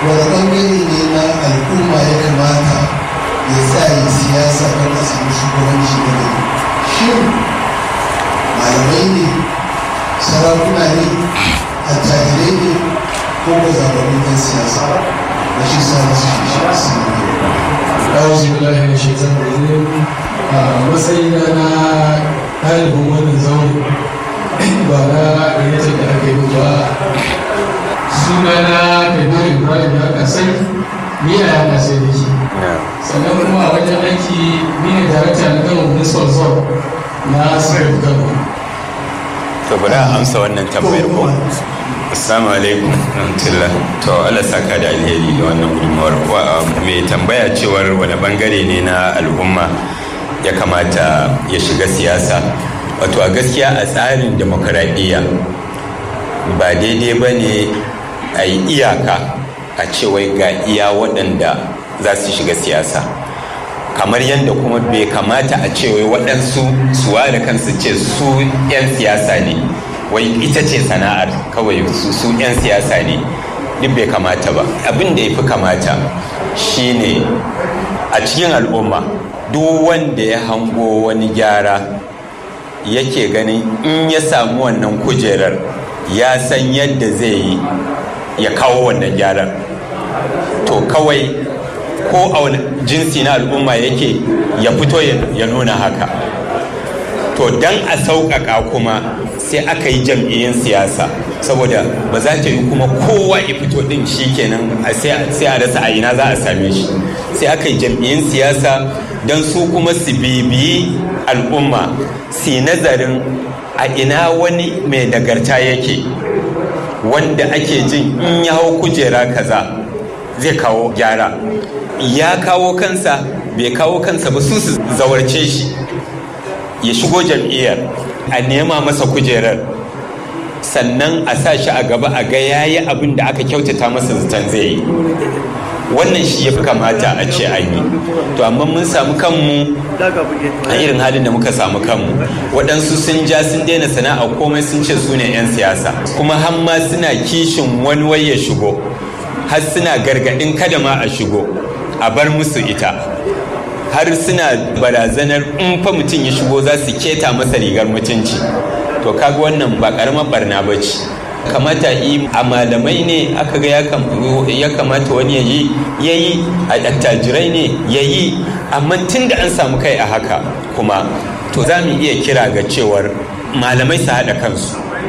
wani ɓangare ne na al'umma ya kamata ya sa yi siyasa don a samu shugabanci na gari shin malamai ne sarakuna ne attajirai ne ko ba zaɓaɓɓun ɗan siyasa na shi sa masu shi shi أعوذ بالله من الشيطان الرجيم matsayina na ɗalibin wannan zaune ba na gayyatar da aka yi ba suna na kabiru ibrahim ya kasai ni a ya kasai da ke sannan kuma a wajen aiki ni ne darakta na gama municipal zone na sarrafa gama to bari a amsa wannan tambayar ko assalamu alaikum rahmatullah to Allah saka da alheri da wannan gudunmawar mai tambaya cewar wani bangare ne na al'umma ya kamata ya shiga siyasa wato a gaskiya a tsarin demokaradiyya ba daidai ba ne a yi iyaka a cewai ga iya waɗanda za su shiga siyasa kamar yadda kuma bai kamata a ce wai waɗansu su ware kansu ce su 'yan siyasa ne wai ita ce sana'ar kawai su 'yan siyasa ne duk bai kamata ba abin da ya fi kamata shine a cikin al'umma duk wanda ya hango wani gyara yake ganin in ya samu wannan kujerar ya san yadda zai yi ya kawo wannan gyaran to kawai ko a wani jinsi na al'umma yake ya fito ya nuna haka to don a sauƙaƙa kuma sai aka yi jam'iyyun siyasa saboda ba za ta yi kuma kowa ya fito ɗin shi kenan sai a rasa a ina za a same shi sai aka yi jam'iyyun siyasa don su kuma su bibiyi al'umma su nazarin a ina wani mai nagarta yake wanda ake jin in ya hau kujera kaza zai kawo gyara ya kawo kansa bai kawo kansa ba su su zawarce shi ya shigo jam'iyyar a nema masa kujerar sannan a sa shi a gaba a ga yayi abin da aka kyautata masa zaton zai yi wannan shi ya fi kamata a ce an yi to amma mun samu kanmu a irin halin da muka samu kanmu waɗansu sun ja sun daina sana'a komai sun ce su ne 'yan siyasa kuma har ma suna kishin wani wai ya shigo har suna gargaɗin kada ma a shigo a bar musu ita har suna barazanar in fa mutum ya shigo za su keta masa rigar mutunci to kaga wannan ba karamar barna ba ce kamata yi a malamai ne aka ga ya kamata wani ya yi ya yi a attajirai ne ya yi amma tun da an samu kai a haka kuma to za mu iya kira ga cewar malamai su haɗa kansu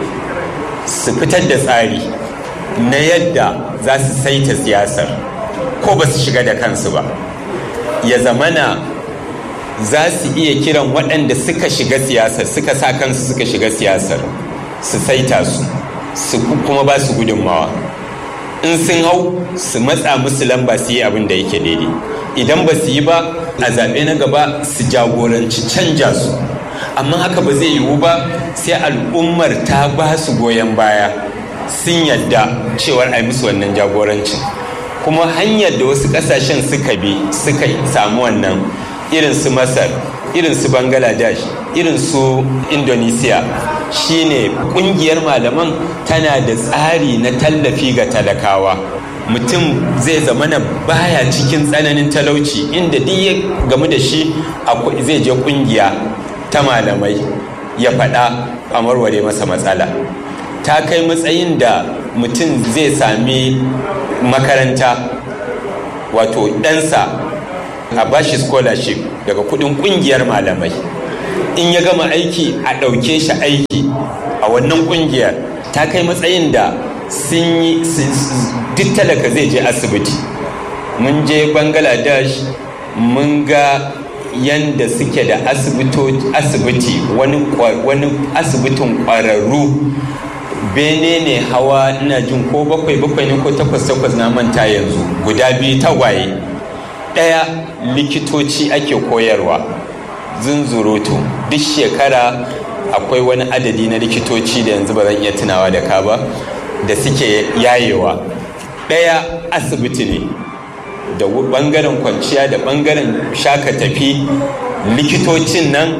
su fitar da tsari na yadda za su saita siyasar ko ba su shiga da kansu ba ya zamana za su iya kiran waɗanda suka shiga siyasar suka sa kansu suka shiga siyasar su saita su su kuma ba su gudunmawa in sun hau su matsa musu lamba su yi abin da yake daidai idan ba su yi ba a zaɓe na gaba su jagoranci canja su amma haka ba zai yiwu ba sai al'ummar ta ba su goyon baya sun yadda cewar a yi musu wannan jagorancin kuma hanyar da wasu ƙasashen suka bi suka samu wannan irin su masar irin su bangladesh irin su indonesia shine kungiyar malaman tana da tsari na tallafi ga talakawa mutum zai zamana baya cikin tsananin talauci inda duk ya gamu da shi zai je kungiya ta malamai ya faɗa a warware masa matsala ta kai matsayin da mutum zai sami makaranta wato ɗansa a bashi scholarship daga kudin kungiyar malamai in ya gama aiki a ɗauke shi aiki a wannan kungiyar ta kai matsayin da sun yi duk talaka zai je asibiti mun je bangladesh mun ga yanda suke da asibiti wani asibitin ƙwararru bene ne hawa ina jin ko bakwai bakwai ne ko takwas takwas na manta yanzu guda biyu tagwaye ɗaya likitoci ake koyarwa zunzurutu duk shekara akwai wani adadi na likitoci da yanzu ba zan iya tunawa da ka ba da suke yayewa ɗaya asibiti ne da ɓangaren kwanciya da ɓangaren shaka tafi likitocin nan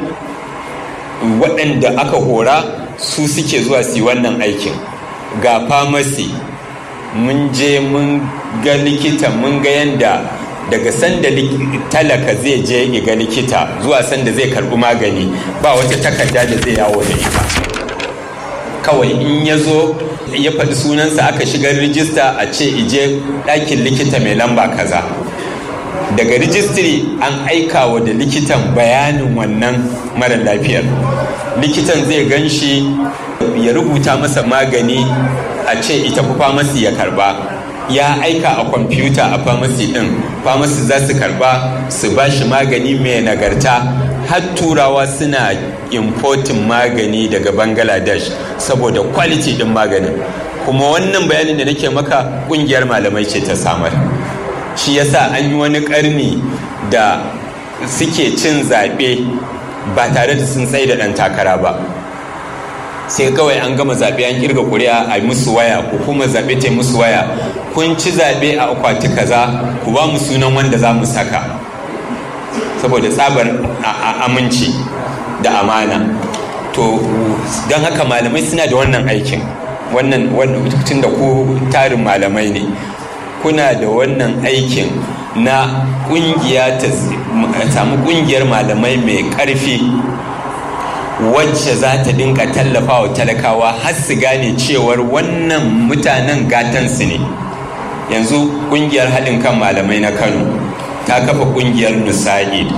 waɗanda aka hora su suke zuwa su yi wannan aikin ga famasi mun je mun ga likita mun ga yadda daga sanda talaka zai je ga likita zuwa sanda zai karbi magani ba wata takarda da zai yawo da ita kawai in ya zo ya faɗi sunansa aka shigar rijista a ce ije ɗakin likita mai lamba kaza daga rijistiri an aika wa da likitan bayanin wannan mara lafiyar likitan zai gan shi ya rubuta masa magani a ce ita fi famasi ya karba ya aika a kwamfuta a famasi din famasi za su karba su ba shi magani mai nagarta har turawa suna importin magani daga bangladesh saboda quality din maganin kuma wannan bayanin da nake maka kungiyar malamai ce ta samar shi yasa an yi wani karni da suke cin zaɓe ba tare da sun tsaye da ɗan takara ba sai kawai an gama zaɓe an kirga kuri'a a musu waya ko kuma zaɓe ta musu waya kun ci zaɓe a akwati kaza ku ba mu sunan wanda za mu saka saboda tsabar aminci da amana to don haka malamai suna da wannan aikin wannan tun da ku tarin malamai ne kuna da wannan aikin na kungiya ta samu kungiyar malamai mai karfi wacce za ta dinka tallafa wa talakawa har su gane cewar wannan mutanen gatansu ne yanzu kungiyar haɗin kan malamai na kano ta kafa kungiyar nusa'id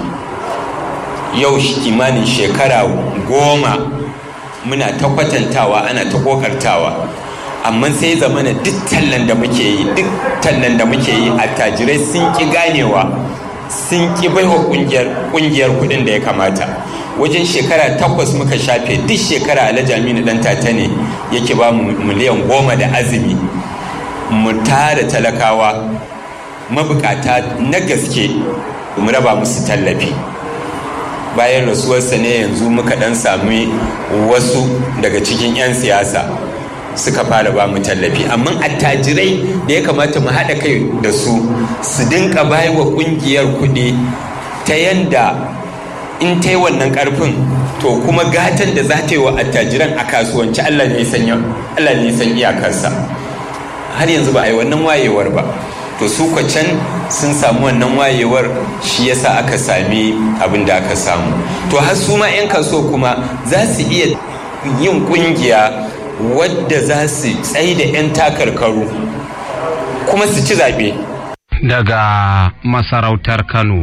yau kimanin shekara goma muna ta kwatantawa ana ta kokartawa amma sai zamana duk tallan da muke yi duk tallan da muke yi attajirai sun ki ganewa sun ki baiwa kungiyar kudin da ya kamata wajen shekara takwas muka shafe duk shekara alhaji aminu dan tata ne yake ba mu miliyan goma da azumi mu tara talakawa mabukata na gaske mu raba musu tallafi bayan rasuwarsa ne yanzu muka dan sami wasu daga cikin 'yan siyasa suka fara ba mu tallafi amma attajirai da ya kamata mu haɗa kai da su su dinka bayi wa ƙungiyar kuɗi ta yanda in ta yi wannan ƙarfin to kuma gatan da za ta yi wa attajiran a kasuwanci Allah ne san iyakarsa har yanzu ba a yi wannan wayewar ba to su can sun samu wannan wayewar shi yasa aka sami abin da aka samu to har su ma 'yan kaso kuma za su iya yin kungiya wadda za su tsaye da 'yan takarkaru kuma su ci zaɓe daga masarautar kano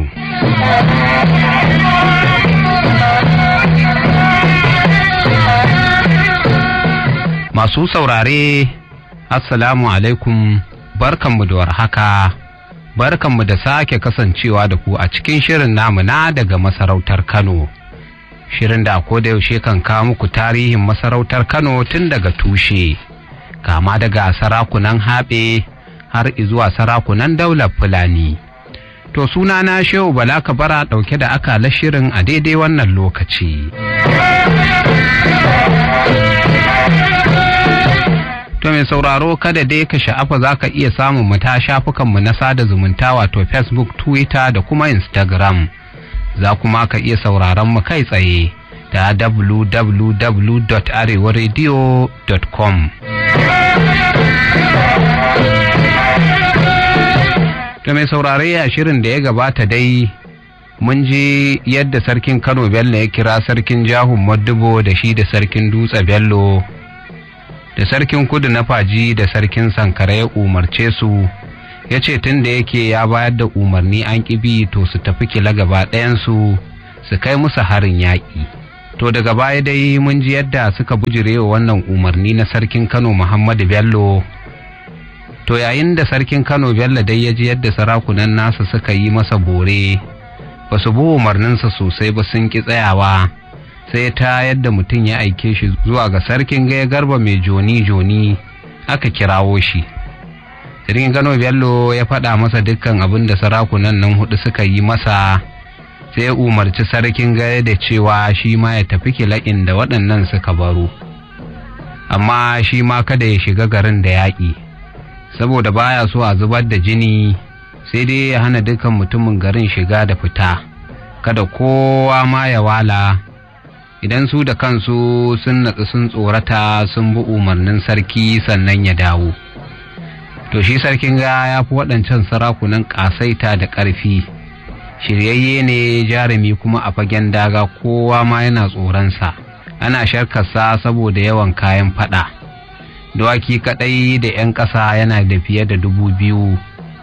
masu saurare assalamu alaikum barkanmu da warhaka barkanmu da sake kasancewa da ku a cikin shirin namu na daga masarautar Kano shirin da ko da yaushe kan kawo muku tarihin masarautar Kano tun daga tushe kama daga sarakunan haɓe har izuwa sarakunan daular Fulani to suna na Shehu Bala Kabara ɗauke da akalar shirin a daidai wannan lokaci To mai sauraro kada dai ka sha'afa za ka iya samun mu ta shafukanmu na sada zumunta wato Facebook, Twitter da kuma Instagram. Za kuma ka iya sauraron mu kai tsaye ta www.arewaradio.com. To mai saurare a shirin da ya gabata dai mun ji yadda sarkin Kano Bello ya kira sarkin Jahun Maddubo da shi da sarkin Dutse Bello. da sarkin kudu na faji da sarkin sankara ya umarce su ya ce tun da yake ya bayar da umarni an ƙibi to su tafi kila gaba ɗayansu su kai musu harin yaƙi to daga baya dai mun ji yadda suka bujire wa wannan umarni na sarkin kano muhammadu bello to yayin da sarkin kano bello dai ya ji yadda sarakunan nasa suka yi masa bore ba su bi umarninsa sosai ba sun ƙi tsayawa sai ta yadda mutum ya aike shi zuwa ga sarkin gaya garba mai joni-joni aka kirawo shi sarkin gano bello ya faɗa masa dukkan abin da sarakunan nan hudu suka yi masa sai umarci sarkin gaya da cewa shi ma ya tafi kila'in da waɗannan suka baro amma shi ma kada ya shiga garin da yaƙi saboda baya so a zubar da jini sai dai ya hana dukkan mutumin garin shiga da fita kada kowa ma ya wala idan su da kansu sun natsu sun tsorata sun bi umarnin sarki sannan ya dawo to shi sarkin ga ya fi waɗancan sarakunan ƙasaita da ƙarfi shiryayye ne jarumi kuma a fagen daga kowa ma yana tsoronsa ana sharkarsa saboda yawan kayan fada dawaki kaɗai da 'yan ƙasa yana da fiye da dubu biyu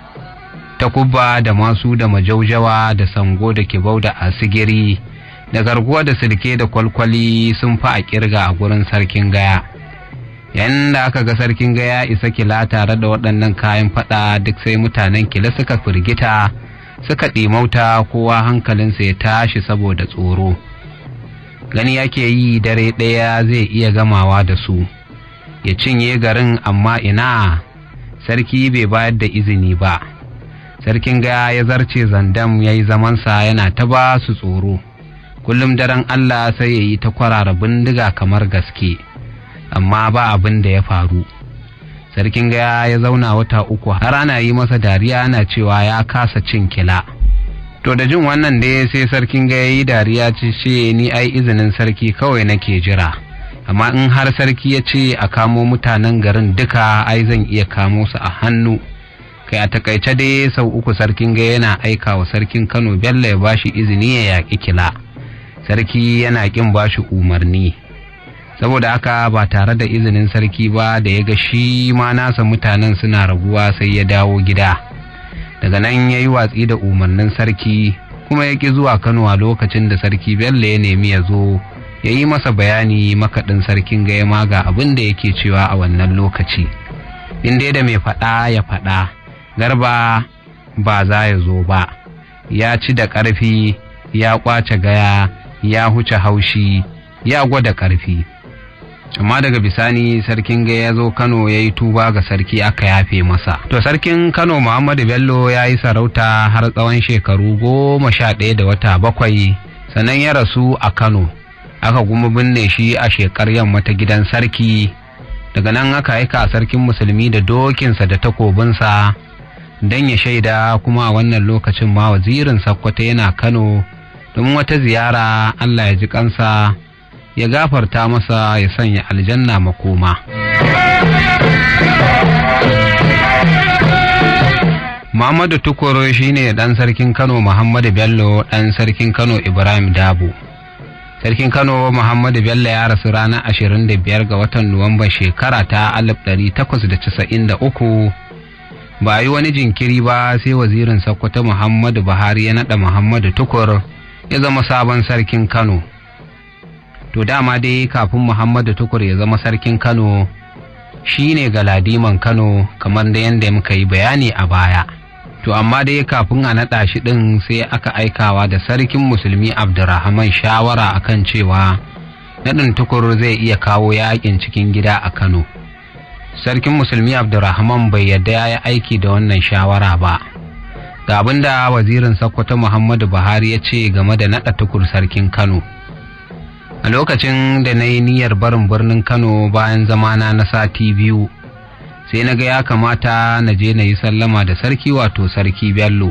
takubba da masu da majaujawa da sango da kibau da asigiri da garguwa da silke da kwalkwali sun fi a kirga a gurin sarkin gaya yayin da aka ga sarkin gaya isa kila tare da waɗannan kayan fada duk sai mutanen kila suka firgita suka ɗimauta kowa hankalinsa ya tashi saboda tsoro gani yake yi dare ɗaya zai iya gamawa da su ya cinye garin amma ina sarki bai bayar da izini ba sarkin gaya ya zarce zandam ya yi zamansa yana ta ba su tsoro kullum daren allah sai ya yi ta kwarara bindiga kamar gaske amma ba abin da ya faru sarkin gaya ya zauna wata uku har ana yi masa dariya ana cewa ya kasa cin kila to da jin wannan dai sai sarkin gaya yi dariya ce ce ni ai izinin sarki kawai nake jira amma in har sarki ya ce a kamo mutanen garin duka ai zan iya kamo su a hannu kai a takaice dai sau uku sarkin gaya yana aika wa sarkin kano bello ya bashi izini ya yaƙi kila sarki yana ƙin bashi umarni saboda haka ba tare da izinin sarki ba da ya ga shi ma nasa mutanen suna raguwa sai ya dawo gida daga nan ya yi watsi da umarnin sarki kuma ya ƙi zuwa kano a lokacin da sarki bello ya nemi ya zo ya yi masa bayani makaɗin sarkin gaya ma ga abin da yake cewa a wannan lokaci in dai da mai faɗa ya faɗa garba ba za ya zo ba ya ci da ƙarfi ya ƙwace gaya ya huce haushi ya gwada ƙarfi amma daga bisani sarkin ga ya zo kano ya yi tuba ga sarki aka yafe masa to sarkin kano muhammadu bello ya yi sarauta har tsawon shekaru goma sha ɗaya da wata bakwai sannan ya rasu a kano aka kuma binne shi a shekar yamma ta gidan sarki daga nan aka aika sarkin musulmi da dokinsa da takobinsa don ya shaida kuma a wannan lokacin ma wazirin sakkwata yana kano domin wata ziyara allah ya ji kansa ya gafarta masa ya sanya aljanna makoma. Muhammadu Tukuro shi ne ɗan sarkin Kano Muhammadu Bello ɗan sarkin Kano Ibrahim Dabo. Sarkin Kano Muhammadu Bello ya rasu ranar 25 ga watan Nuwamba shekara ta 1893 ba yi wani jinkiri ba sai wazirin Sokoto Muhammadu Buhari ya naɗa Muhammadu Tukur ya zama sabon sarkin Kano. to dama dai kafin muhammadu tukur ya zama sarkin kano shi ne galadiman kano kamar da yadda muka yi bayani a baya to amma dai kafin a naɗa shi ɗin sai aka aikawa da sarkin musulmi abdurrahman shawara akan cewa naɗin tukur zai iya kawo yaƙin cikin gida a kano sarkin musulmi abdurrahman bai yadda ya yi aiki da wannan shawara ba ga abin da wazirin sakkwato muhammadu buhari ya ce game da naɗa tukur sarkin kano a lokacin da na yi niyyar barin birnin kano bayan zamana na sati biyu sai na ga ya kamata na je na yi sallama da sarki wato sarki bello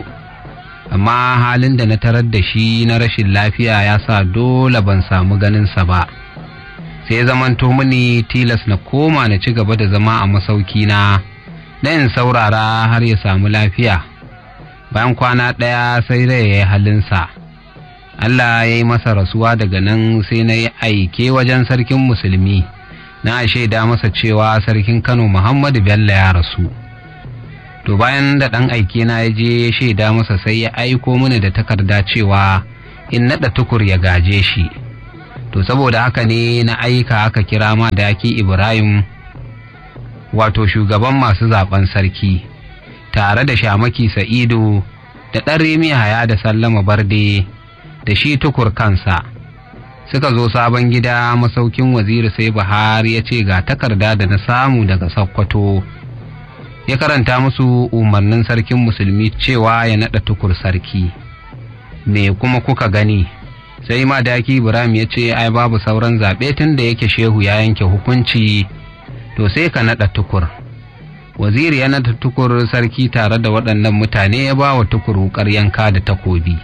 amma halin da na tarar da shi na rashin lafiya ya sa dole ban samu ganinsa ba sai zamanto mini tilas na koma na ci gaba da zama a masauki na na in saurara har ya samu lafiya bayan kwana ɗaya sai rai ya yi halinsa Allah ya yi masa rasuwa daga nan sai na yi aike wajen sarkin musulmi na shaida masa cewa sarkin Kano Muhammadu Bello ya rasu. To bayan da ɗan aike na ya je ya shaida masa sai ya aiko mini da takarda cewa in naɗa tukur ya gaje shi. To saboda haka ne na aika aka kira ma daki Ibrahim wato shugaban masu zaben sarki tare da shamaki Sa'idu da ɗan Remi Haya da Sallama Barde. da shi tukur kansa suka zo sabon gida masaukin waziri sai buhari ya ce ga takarda da na samu daga sakkwato ya karanta musu umarnin sarkin musulmi cewa ya naɗa tukur sarki me kuma kuka gani sai ma daki ibrahim ya ce ai babu sauran zaɓe tun da yake shehu ya yanke hukunci to sai ka naɗa tukur waziri ya naɗa tukur sarki tare da waɗannan mutane ya ba wa tukur wukar yanka da takobi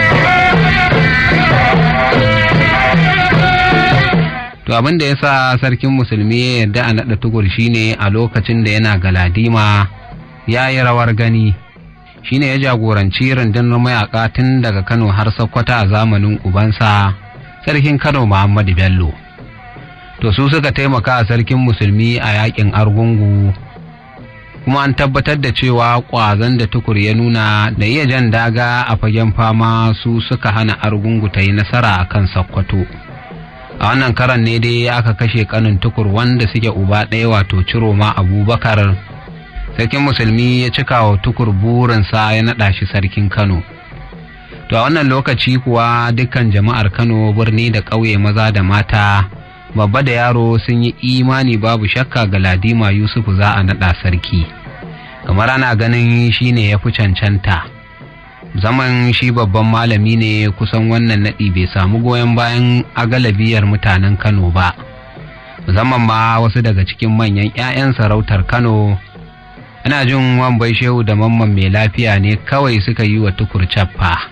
To abin da ya sa sarkin musulmi ya yarda a naɗa tukur shine a lokacin da yana galadima ya yi rawar gani shine ya jagoranci rundunar mayaka tun daga kano har sokoto a zamanin ubansa sarkin kano muhammadu bello to su suka taimaka a sarkin musulmi a yakin argungu kuma an tabbatar da cewa ƙwazon da tukur ya nuna da iya jan daga a fagen fama su suka hana argungu ta yi nasara a kan sokoto a wannan karan ne dai aka kashe kanin tukur wanda suke uba ɗaya wato ciroma abubakar sarkin musulmi ya cika wa tukur burinsa ya naɗa shi sarkin kano to a wannan lokaci kuwa dukkan jama'ar kano birni da ƙauye maza da mata babba da yaro sun yi imani babu shakka ga ladima yusufu za a naɗa sarki kamar ana ganin shi ne ya fi cancanta zaman shi babban malami ne kusan wannan naɗi bai samu goyon bayan agalabiyar mutanen kano ba musamman ma wasu daga cikin manyan 'ya'yan sarautar kano ana jin wambai shehu da mamman mai lafiya ne kawai suka yi wa tukur cappa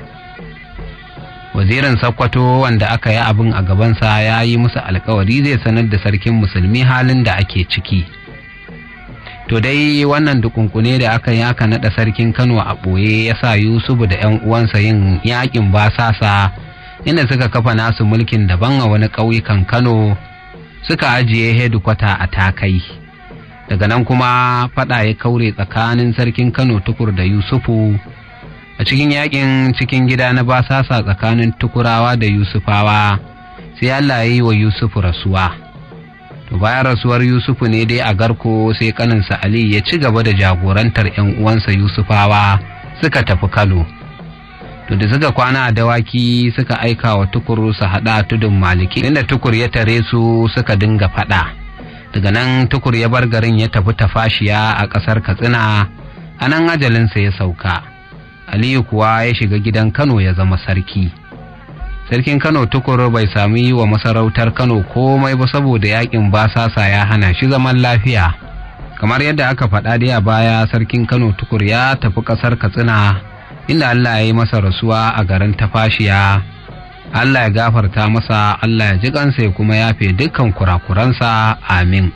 wazirin sakkwato wanda aka yi abin a gabansa ya yi musu alkawari zai sanar da sarkin musulmi halin da ake ciki to dai wannan dukunkune da aka yi aka naɗa sarkin kano a ɓoye ya sa yusufu da 'yan uwansa yin yakin basasa inda suka kafa nasu mulkin daban a wani ƙauyukan kano suka ajiye hedikwata a takai daga nan kuma faɗa ya kaure tsakanin sarkin kano tukur da yusufu a cikin yakin cikin gida na basasa tsakanin tukurawa da yusufawa sai allah ya yi wa yusufu rasuwa to bayan rasuwar yusufu ne dai a garko sai kaninsa ali ya ci gaba da jagorantar 'yan uwansa yusufawa suka tafi kano to da suka kwana a dawaki suka aika wa tukur su haɗa tudun maliki inda tukur ya tare su suka dinga faɗa daga nan tukur ya bar garin ya tafi tafashiya a ƙasar katsina a nan ajalinsa ya sauka aliyu kuwa ya shiga gidan kano ya zama sarki sarkin kano tukur bai sami wa masarautar kano komai ba saboda yakin basasa ya hana shi zaman lafiya kamar yadda aka faɗa dai a baya sarkin kano tukur ya tafi ƙasar katsina inda allah ya yi masa rasuwa a garin tafashiya allah ya gafarta masa allah ya ji kansa ya kuma yafe dukkan kurakuransa amin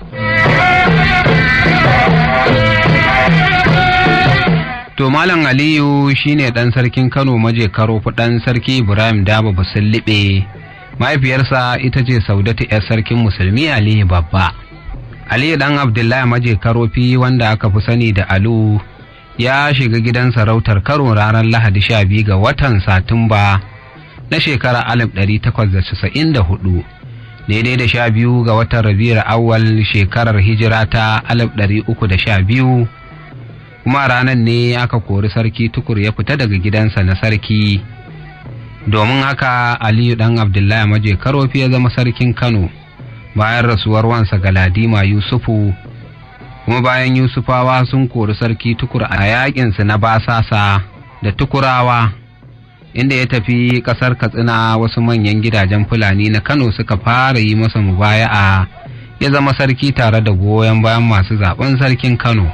To Malam Aliyu shine ɗan sarkin Kano maje karo ɗan sarki Ibrahim Daba Basulliɓe, mahaifiyarsa ita ce Saudatu 'yar sarkin Musulmi Aliyu Babba. Aliyu ɗan Abdullahi maje karofi wanda aka fi sani da Alu ya shiga gidan sarautar Karo ranar Lahadi sha biyu ga watan Satumba na shekara alif ɗari takwas da casa'in da hudu. daidai da sha biyu ga watan Rabi'ar awwal shekarar hijira ta alif ɗari uku da sha biyu kuma ranar ne aka kori sarki tukur ya fita daga gidansa na sarki domin haka aliyu dan abdullahi maje karofi ya zama sarkin kano bayan rasuwar wansa galadima yusufu kuma bayan yusufawa sun kori sarki tukur a yakinsu na basasa da tukurawa inda ya tafi kasar katsina wasu manyan gidajen fulani na kano suka fara yi masa mubaya'a ya zama sarki tare da goyon bayan masu zaben sarkin kano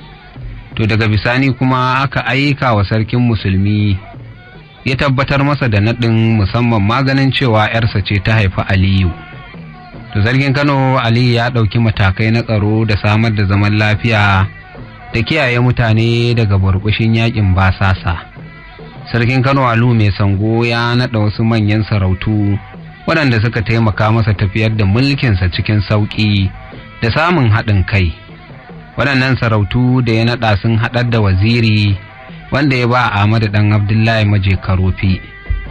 to daga bisani kuma aka aika wa sarkin musulmi ya tabbatar masa da naɗin musamman maganin cewa 'yarsa ce ta haifi aliyu to sarkin kano aliyu ya ɗauki matakai na tsaro da samar da zaman lafiya da kiyaye mutane daga burbushin yakin basasa sarkin kano alu mai sango ya naɗa wasu manyan sarautu waɗanda suka taimaka masa tafiyar da mulkinsa cikin sauƙi da samun haɗin kai waɗannan sarautu da ya naɗa sun haɗar da waziri wanda ya ba Ahmadu ɗan Abdullahi maje karofi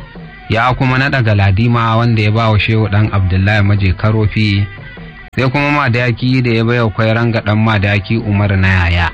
ya kuma naɗa galadima wanda ya ba wa shehu ɗan Abdullahi maje karofi sai kuma madaki da ya baiwa kwairanga ɗan madaki Umar na yaya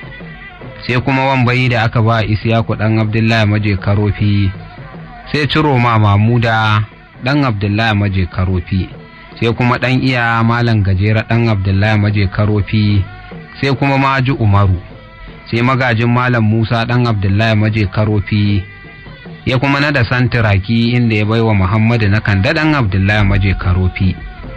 sai kuma wambayi da aka ba Isiyaku ɗan Abdullahi maje karofi sai ciro ma Mamuda ɗan Abdullahi maje karofi sai kuma ɗan iya malam gajera ɗan Abdullahi maje karofi sai kuma maji umaru sai magajin malam musa ɗan abdullahi maje karofi ya kuma nada santiraki inda ya baiwa muhammadu na kanda ɗan abdullahi maje karofi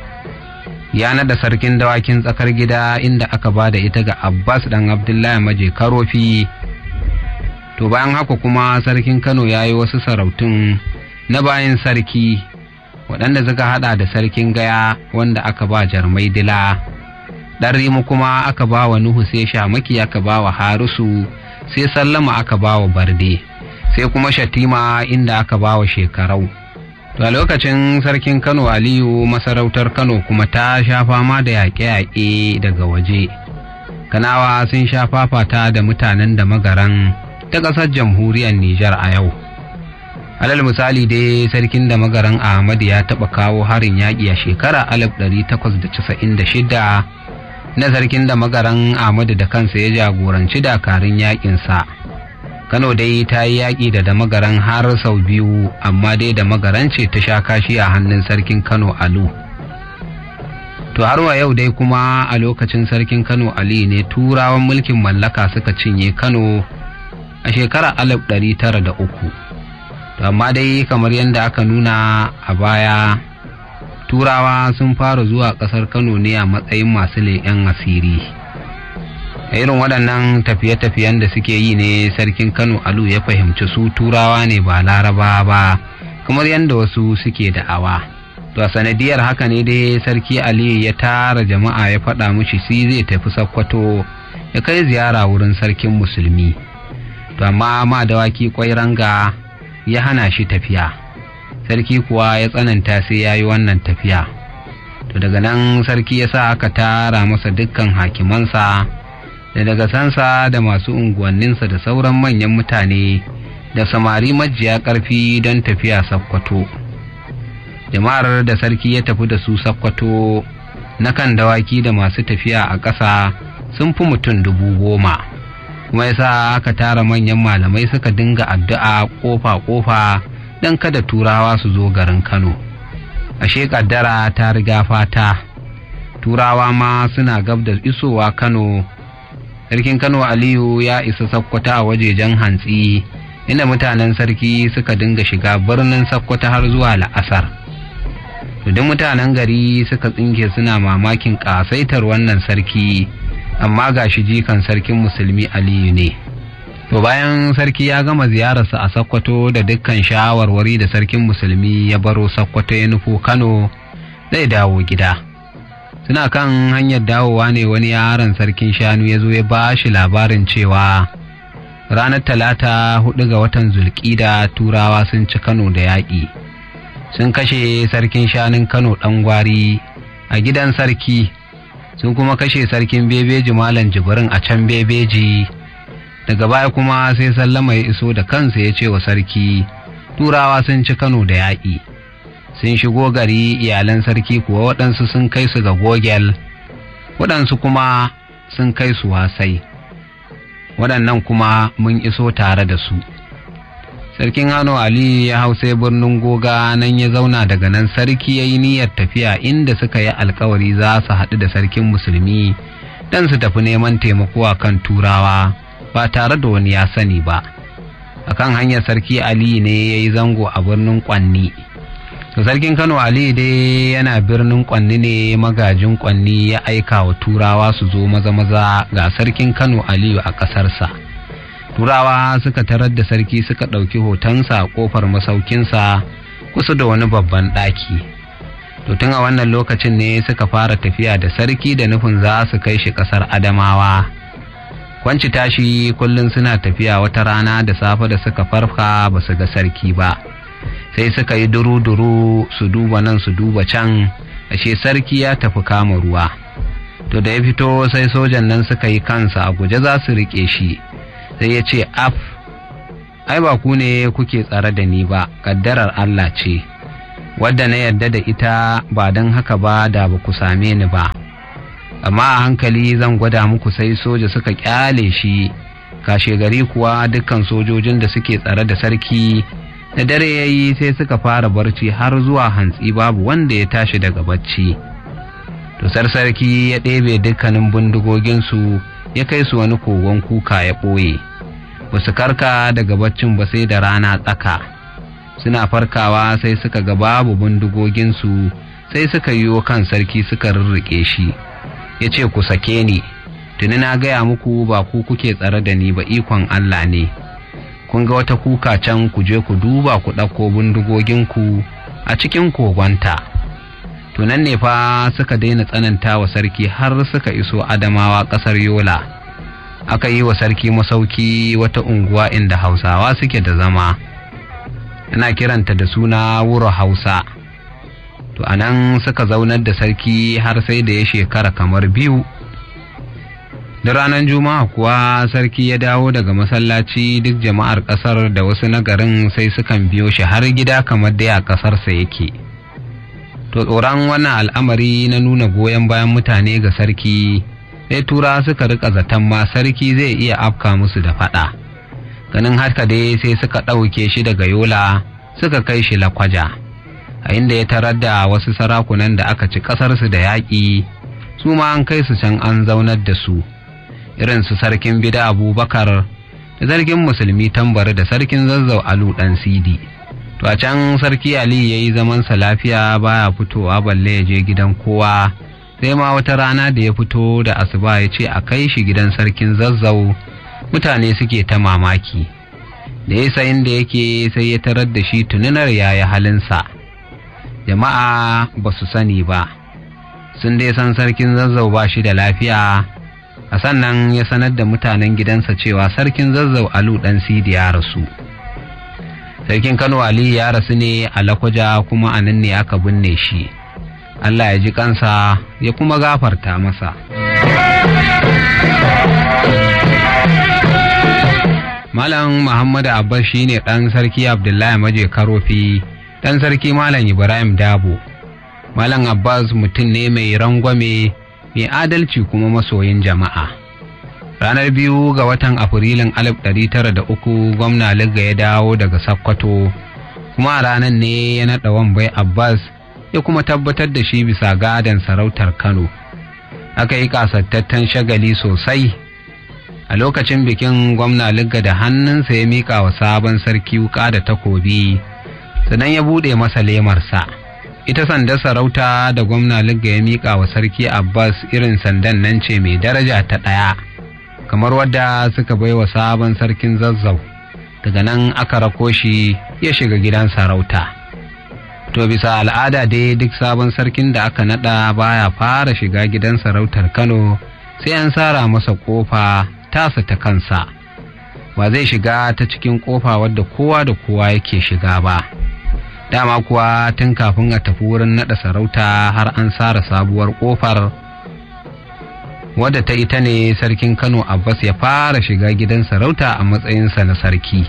ya nada sarkin dawakin tsakar gida inda aka ba da ita ga abbas ɗan abdullahi maje karofi to bayan haka kuma sarkin kano ya yi wasu sarautun na bayan sarki waɗanda suka hada da sarkin gaya wanda aka ba jarmai dila ɗan rimu kuma aka ba wa nuhu sai shamaki aka ba wa harusu sai sallama aka ba wa barde sai kuma shatima inda aka ba wa shekarau to a lokacin sarkin kano aliyu masarautar kano kuma ta sha fama da yaƙe-yaƙe daga waje kanawa sun sha fafata da mutanen da magaran ta ƙasar jamhuriyar nijar a yau alal misali dai sarkin da magaran ahmad ya taɓa kawo harin yaƙi a shekara 1896 na sarkin da magaran ahmad da kansa ya jagoranci dakarun yaƙinsa kano dai ta yi yaƙi da damagaran har sau biyu amma dai damagaran ce ta sha kashi a hannun sarkin kano alu to har wa yau dai kuma a lokacin sarkin kano ali ne turawan mulkin mallaka suka cinye kano a shekarar alif ɗari tara da uku to amma dai kamar yadda aka nuna a baya turawa sun fara zuwa ƙasar kano ne a matsayin masu leƙen asiri a irin waɗannan tafiye-tafiyen da suke yi ne sarkin kano alu ya fahimci su turawa ne ba laraba ba kamar yadda wasu suke da'awa to a sanadiyar haka ne dai sarki ali ya tara jama'a ya faɗa mushi si zai tafi sakkwato ya kai ziyara wurin sarkin musulmi to amma ma dawaki kwai ranga ya hana shi tafiya sarki kuwa ya tsananta sai ya yi wannan tafiya to daga nan sarki ya sa aka tara masa dukkan hakimansa da daga sansa da masu unguwanninsa da sauran manyan mutane da samari majiya ƙarfi don tafiya sakkwato jama'ar da sarki ya tafi da su sakkwato na kan dawaki da masu tafiya a ƙasa sun fi mutum dubu goma kuma yasa aka tara manyan malamai suka dinga addu'a ƙofa-ƙofa don kada turawa su zo garin kano ashe ƙaddara ta riga fata turawa ma suna gab da isowa kano sarkin kano aliyu ya isa sakkwata a wajejen hantsi inda mutanen sarki suka dinga shiga birnin sakkwata har zuwa la'asar duk mutanen gari suka tsinke suna mamakin ƙasaitar wannan sarki amma ga shi jikan sarkin musulmi aliyu ne to bayan sarki ya gama ziyararsa a sakkwato da dukkan shawarwari da sarkin musulmi ya baro sakkwato ya nufo kano zai dawo gida suna kan hanyar dawowa ne wani yaron sarkin shanu ya zo ya ba shi labarin cewa ranar talata hudu ga watan zulkida turawa sun ci kano da yaƙi sun kashe sarkin shanun kano ɗan gwari a gidan sarki sun kuma kashe sarkin bebeji malam jibrin a can bebeji daga baya kuma sai sallama ya iso da kansa ya ce wa sarki turawa sun ci kano da yaƙi sun shigo gari iyalan sarki kuwa waɗansu sun kai su ga gogel waɗansu kuma sun kai su wasai waɗannan kuma mun iso tare da su sarkin hano ali ya hau sai birnin goga nan ya zauna daga nan sarki ya yi niyyar tafiya inda suka yi alkawari za su haɗu da sarkin musulmi don su tafi neman taimako a kan turawa ba tare da wani ya sani ba akan hanyar sarki ali ne ya yi zango a birnin kwanni to sarkin kano ali dai yana birnin kwanni ne magajin kwanni ya aika wa turawa su zo maza maza ga sarkin kano aliyu a ƙasarsa turawa suka tarar da sarki suka ɗauki hotonsa a ƙofar masaukinsa kusa da wani babban ɗaki to tun a wannan lokacin ne suka fara tafiya da sarki da nufin za su kai shi ƙasar adamawa kwanci tashi kullum suna tafiya wata rana da safe da suka farka ba su ga sarki ba sai suka yi duru-duru su duba nan su duba can ashe sarki ya tafi kama ruwa to da ya fito sai sojan nan suka yi kansa a guje za su riƙe shi sai ya ce af ai ba ku ne kuke tsare da ni ba ƙaddarar Allah ce wadda na yarda da ita ba don haka ba da ba ku same ni ba amma a hankali zan gwada muku sai soja suka kyale shi kashe gari kuwa dukkan sojojin da suke tsare da sarki da dare ya yi sai suka fara barci har zuwa hantsi babu wanda ya tashi daga bacci to sarki ya ɗebe dukkanin bindigoginsu ya kai su wani kogon kuka ya ɓoye ba su karka daga baccin ba sai da rana tsaka suna farkawa sai suka ga babu bindigoginsu sai suka yiwo kan sarki suka rirriƙe shi ya ce ku sake ni tuni na gaya muku ba ku kuke tsare da ni ba ikon Allah ne kun ga wata kuka can ku je ku duba ku ɗauko bindigoginku a cikin kogonta to nan ne fa suka daina tsananta wa sarki har suka iso adamawa ƙasar yola aka yi wa sarki masauki wata unguwa inda hausawa suke da zama ana kiranta da suna wuro hausa to anan suka zaunar da sarki har sai da ya shekara kamar biyu da ranar juma'a kuwa sarki ya dawo daga masallaci duk jama'ar kasar da wasu nagarin sai sukan biyo shi har gida kamar dai a kasarsa yake to tsoron wannan al'amari na nuna goyon bayan mutane ga sarki sai tura suka rika zaton ma sarki zai iya afka musu da fada ganin haka dai sai suka ɗauke shi daga yola suka kai shi lakwaja a inda ya tarar da wasu sarakunan da aka ci ƙasarsu da yaƙi su ma an kai su can an zaunar da su irin su sarkin bida abubakar da sarkin musulmi tambari da sarkin zazzau alu dan sidi to a can sarki ali ya yi zamansa lafiya baya fitowa balle ya je gidan kowa sai ma wata rana da ya fito da asuba ya ce a kai shi gidan sarkin zazzau mutane suke ta mamaki da ya sayin da yake sai ya tarar da shi tuninar yaya halinsa jama'a ba su sani ba sun dai san sarkin zazzau ba shi da lafiya a sannan ya sanar da mutanen gidansa cewa sarkin zazzau alu dan sidi ya rasu sarkin kano ali ya rasu ne a lakwaja kuma a nan ne aka binne shi allah ya ji kansa ya kuma gafarta masa malam muhammadu abbas shine ɗan sarki abdullahi maje karofi ɗan sarki malam ibrahim dabo malam abbas mutum ne mai rangwame mai adalci kuma masoyin jama'a ranar biyu ga watan afrilun 1903 gwamna ligga ya dawo daga sakkwato kuma a ranar ne ya naɗa wambai abbas ya kuma tabbatar da shi bisa gadon sarautar kano aka yi kasattattun shagali sosai a lokacin bikin gwamna ligga da hannunsa ya miƙa wa sabon sarki wuƙa da takobi sannan ya buɗe masa lemarsa ita sandar sarauta da gwamna ligga ya miƙa wa sarki abbas irin sandan nan ce mai daraja ta ɗaya kamar wadda suka bai wa sabon sarkin zazzau daga nan aka rako shi ya shiga gidan sarauta to bisa al'ada dai duk sabon sarkin da aka nada baya fara shiga gidan sarautar kano sai an sara masa kofa tasa ta kansa ba zai shiga ta cikin kofa wadda kowa da kowa yake shiga ba dama kuwa tun kafin a tafi wurin nada sarauta har an sara sabuwar kofar wadda ta ita ne sarkin kano abbas ya fara shiga gidan sarauta a matsayinsa na sarki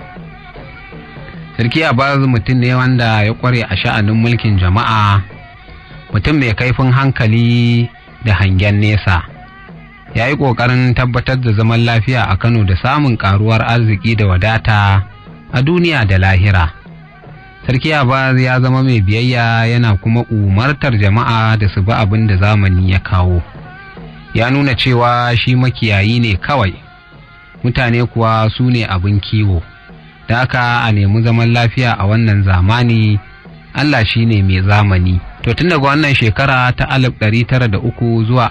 sarki abbas mutum ne wanda ya kware a sha'anin mulkin jama'a mutum mai kaifin hankali da hangen nesa ya yi ƙoƙarin tabbatar da zaman lafiya a kano da samun ƙaruwar arziki da wadata a duniya da lahira sarki abbas ya zama mai biyayya yana kuma umartar jama'a da su bi abin da zamani ya kawo ya nuna cewa shi makiyayi ne kawai mutane kuwa su ne abin kiwo da haka a nemi zaman lafiya a wannan zamani Allah shi ne mai zamani to tun daga wannan shekara ta 1903 zuwa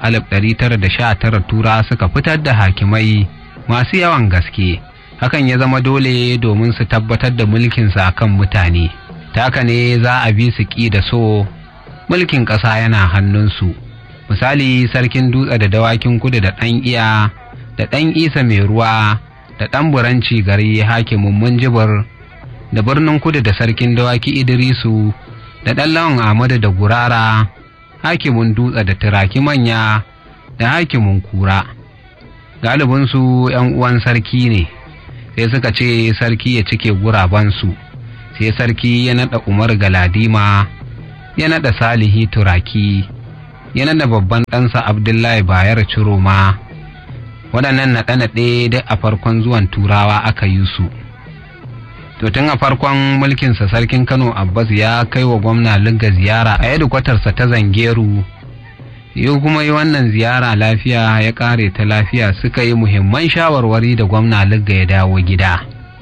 1919 tura suka fitar da hakimai masu yawan gaske hakan ya zama dole domin su tabbatar da mulkinsa kan mutane ta haka ne za a bi su ƙi da so mulkin ƙasa yana hannunsu misali sarkin dutse da dawakin kudu da ɗan iya da ɗan isa mai ruwa da ɗan buranci gari hakimin munjibir da birnin kudu da sarkin dawaki idrisu da ɗan lawan ahmadu da gurara hakimin dutse da turaki manya da hakimin kura galibinsu ‘yan uwan sarki ne sai suka ce sarki ya cike gurabansu sai sarki ya naɗa umar galadima ya naɗa salihi turaki ya naɗa babban ɗansa abdullahi bayar ciroma waɗannan naɗe-naɗe duk a farkon zuwan turawa aka yi su to tun a farkon mulkinsa sarkin kano abbas ya kai wa gwamna ligga ziyara a yadda ta zangeru yau kuma yi wannan ziyara lafiya ya ƙare ta lafiya suka yi muhimman shawarwari da gwamna ligga ya dawo gida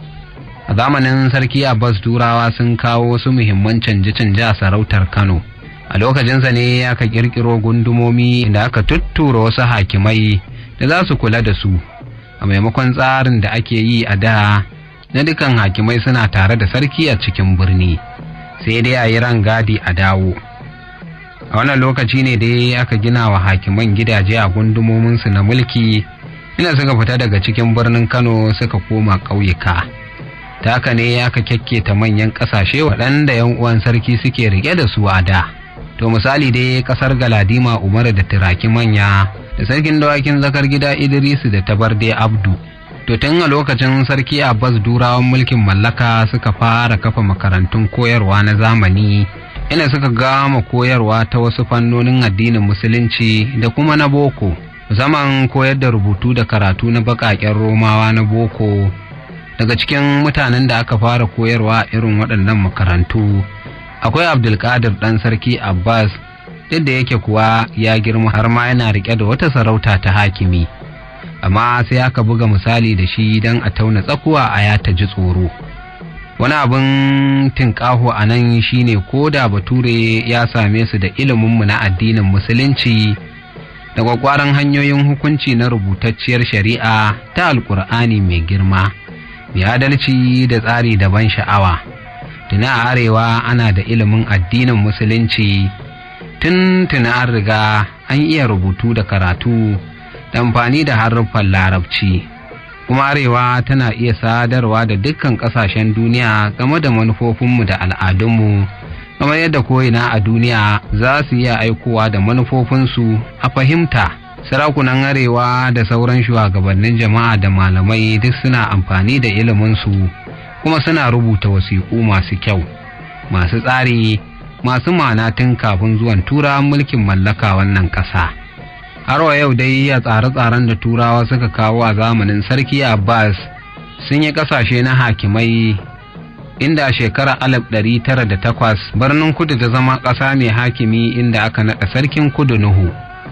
a zamanin sarki abbas turawa sun kawo wasu muhimman canje-canje a sarautar kano a lokacinsa ne aka kirkiro gundumomi da aka tuttura wasu hakimai da za su kula da su a maimakon tsarin da ake yi a da na dukan hakimai suna tare da sarki a cikin birni sai dai a yi rangadi a dawo a wannan lokaci ne dai aka gina wa hakiman gidaje a gundumominsu na mulki ina suka fita daga cikin birnin kano suka koma ƙauyuka ta haka ne aka kyakketa manyan ƙasashe waɗanda yan uwan sarki suke rike da su a da to misali dai ƙasar galadima umaru da turaki manya da sarkin dawakin zakar gida idrisu da tabarde abdu to tun a lokacin sarki abbas durawan mulkin mallaka suka fara kafa makarantun koyarwa na zamani ina suka gama koyarwa ta wasu fannonin addinin musulunci da kuma na boko musamman koyar da rubutu da karatu na baƙaƙen romawa na boko daga cikin mutanen da aka fara koyarwa irin waɗannan makarantu akwai abdulkadir ɗan sarki abbas duk da yake kuwa ya girma har ma yana riƙe da wata sarauta ta hakimi amma sai aka buga misali da shi don a tauna tsakuwa a ya ta ji tsoro wani abin tinƙaho a nan shine ko da bature ya same su da iliminmu na addinin musulunci da kwakwaran hanyoyin hukunci na rubutacciyar shari'a ta alkur'ani mai girma mai adalci da tsari da ban sha'awa tuna a arewa ana da ilimin addinin musulunci tun tuna an riga an iya rubutu da karatu da amfani da haruffan larabci kuma arewa tana iya sadarwa da dukkan kasashen duniya game da manufofinmu da al'adunmu kamar yadda ko'ina a duniya za su iya aikowa da manufofinsu a fahimta sarakunan arewa da sauran shugabannin jama'a da malamai duk suna amfani da iliminsu kuma suna rubuta wasiƙu masu kyau masu tsari masu ma'ana tun kafin zuwan turawan mulkin mallaka wannan ƙasa. har wa yau dai a tsare-tsaren da turawa suka kawo a zamanin sarki abbas sun yi kasashe na hakimai inda a shekarar alif ɗari tara da takwas birnin kudu ta zama ƙasa mai hakimi inda aka naɗa sarkin kudu nuhu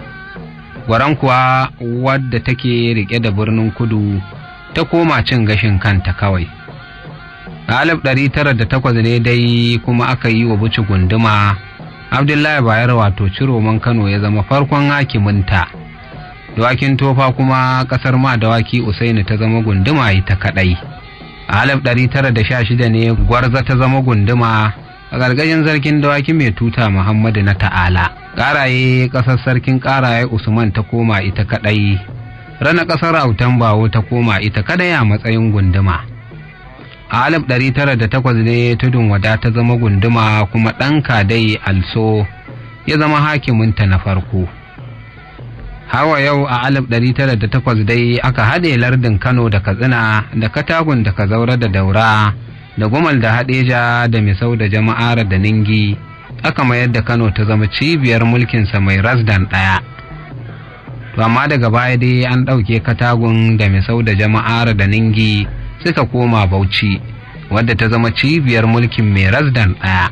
gwaran kuwa wadda take riƙe da birnin kudu ta koma cin gashin kanta kawai a alif ɗari tara da takwas ne dai kuma aka yi wa buci gunduma abdullahi bayar wato ciroman kano ya zama farkon hakiminta dawakin tofa kuma kasar ma dawaki usaini ta zama gunduma ita kadai a alif ɗari tara da sha shida ne gwarza ta zama gunduma a gargajin sarkin dawaki mai tuta muhammadu na ta'ala ƙaraye ƙasar sarkin ƙaraye usman ta koma ita kadai rana ƙasar autan bawo ta koma ita kadai a matsayin gunduma a alif ɗari tara da takwas ne tudun wada ta zama gunduma kuma ɗan kadai also ya zama hakiminta na farko hawa yau a alif ɗari tara da takwas dai aka haɗe lardin kano da katsina da katagun da kazaura da daura da gumal da haɗeja da misau da jama'ar da ningi aka mayar da kano ta zama cibiyar mulkinsa mai rasdan ɗaya to amma daga baya dai an ɗauke katagun da misau da jama'ar da ningi suka koma bauchi wadda ta zama cibiyar mulkin mai rasdan ɗaya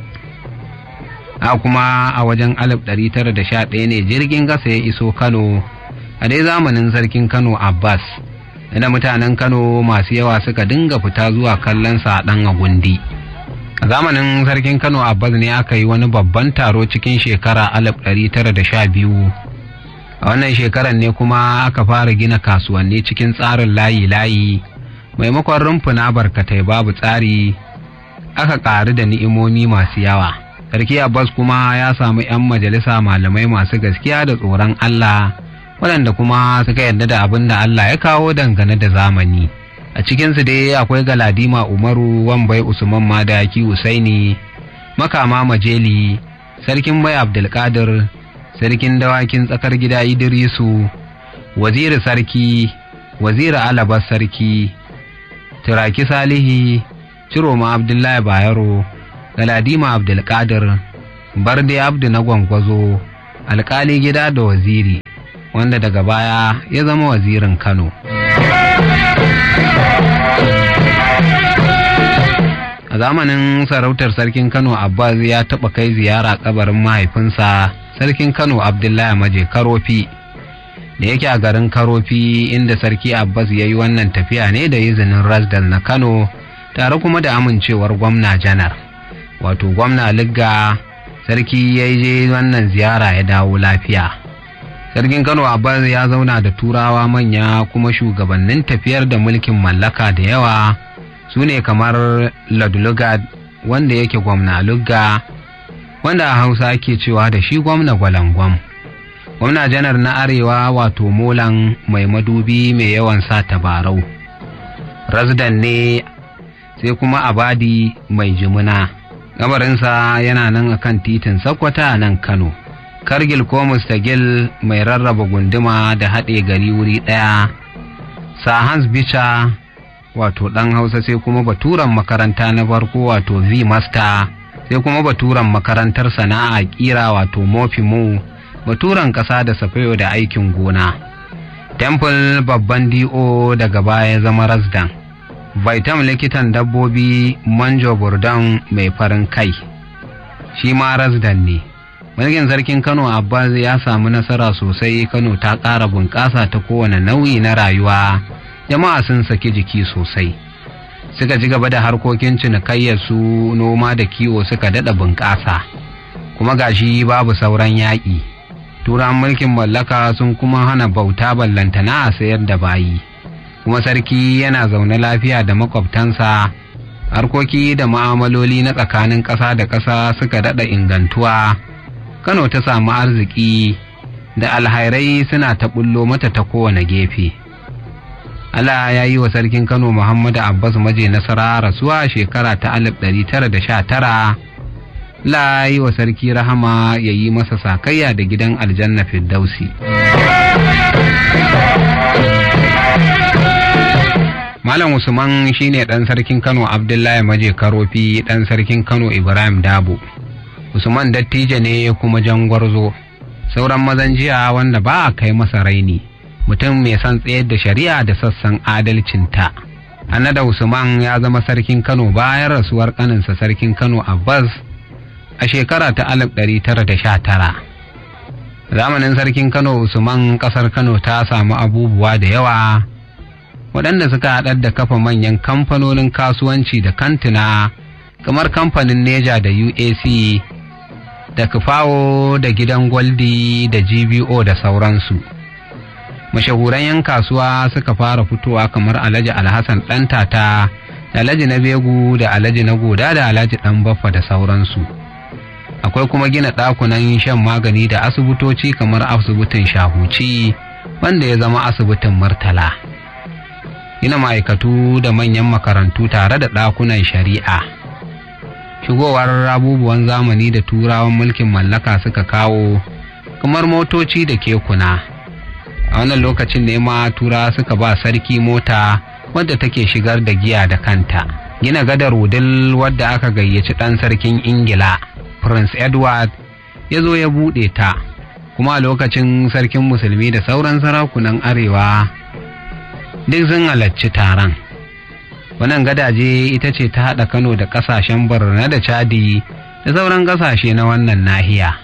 a kuma a wajen 1911 ne jirgin gasa ya iso kano a dai zamanin sarkin kano abbas inda mutanen kano masu yawa suka dinga fita zuwa kallon sa ɗan agundi a zamanin sarkin kano abbas ne aka yi wani babban taro cikin shekara 1912 a wannan shekarar ne kuma aka fara gina kasuwanni cikin tsarin layi-layi maimakon rumfuna barkatai babu tsari aka ƙaru da ni'imomi masu yawa sarki abbas kuma ya samu 'yan majalisa malamai masu gaskiya da tsoron allah waɗanda kuma suka yarda da abin da allah ya kawo dangane da zamani a cikinsu dai akwai galadima umaru wambai usman madaki usaini makama majeli sarkin bai abdulkadir sarkin dawakin tsakar gida idrisu waziri sarki waziri alabar sarki turaki salihi ciroma abdullahi bayero galadima abdulkadir barde abdu na gwangwazo alkali gida da waziri wanda daga baya ya zama wazirin kano a zamanin sarautar sarkin kano abbas ya taɓa kai ziyara kabarin mahaifinsa sarkin kano abdullahi maje karofi da yake a garin karofi inda sarki abbas ya yi wannan tafiya ne da izinin rasdal na kano tare kuma da amincewar gwamna janar wato gwamna ligga sarki ya je wannan ziyara ya dawo lafiya sarkin kano abbas ya zauna da turawa manya kuma shugabannin tafiyar da mulkin mallaka da yawa su ne kamar ladulugad wanda yake gwamna lugga wanda a hausa ake cewa da shi gwamna gwalangwam gwamna janar na arewa wato molan mai madubi mai yawan sa tabarau rasdan ne sai kuma abadi mai jimuna gabarinsa yana nan akan titin sakwata a nan kano kargil ko mustagil mai rarraba gunduma da haɗe gari wuri ɗaya sahans bicha wato ɗan hausa sai kuma baturan makaranta na farko wato v master sai kuma baturan makarantar sana'a kira wato mofimu baturan ƙasa da safayo da aikin gona temple babban do daga baya zama rasdan vaitam likitan dabbobi manjo burdan mai farin kai shi ma rasdan ne mulkin sarkin kano abbas ya samu nasara sosai kano ta ƙara bunƙasa ta kowane nau'i na rayuwa jama'a sun saki jiki sosai suka ci gaba da harkokin cinikayyar su noma da kiwo suka daɗa bunƙasa kuma gashi babu sauran yaƙi turan mulkin mallaka sun kuma hana bauta ballantana a sayar da bayi kuma sarki yana zaune lafiya da makwabtansa harkoki da ma'amaloli na tsakanin ƙasa da ƙasa suka daɗa ingantuwa kano ta samu arziki da alhairai suna ta bullo mata ta kowane gefe Allah ya yi wa sarkin Kano Muhammadu Abbas maje nasara rasuwa shekara ta 1919 La yi wa sarki rahama ya yi masa sakayya da gidan aljanna Firdausi. Malam Usman shine ɗan sarkin Kano Abdullahi Maje Karofi ɗan sarkin Kano Ibrahim Dabo. Usman dattijo ne kuma jangwarzo, sauran mazan jiya wanda ba a kai masa raini. mutum mai son tsayar da shari'a da sassan adalcinta. Annada Usman ya zama sarkin Kano bayan rasuwar kaninsa sarkin Kano Abbas a shekara ta 1919. Zamanin sarkin Kano Usman ƙasar Kano ta samu abubuwa da yawa waɗanda suka haɗar da kafa manyan kamfanonin kasuwanci da kantuna kamar kamfanin Neja da UAC da Kufawo da gidan Gwaldi da GBO da sauransu. mashahuran 'yan kasuwa suka fara fitowa kamar alhaji alhassan ɗan tata da alhaji na begu da alhaji na goda da alhaji ɗan baffa da sauransu akwai kuma gina ɗakunan shan magani da asibitoci kamar asibitin shahuci wanda ya zama asibitin murtala gina ma'aikatu da manyan makarantu tare da ɗakunan shari'a shigowar abubuwan zamani da turawan mulkin mallaka suka kawo kamar motoci da kekuna a wannan lokacin ne ma tura suka ba sarki mota wadda take shigar da giya da kanta gina gadar wudil wadda aka gayyaci ɗan sarkin ingila prince edward ya zo ya buɗe ta kuma a lokacin sarkin musulmi da sauran sarakunan arewa duk sun halarci taron wannan gadaje ita ce ta haɗa kano da ƙasashen borno da chadi da sauran ƙasashe na wannan nahiya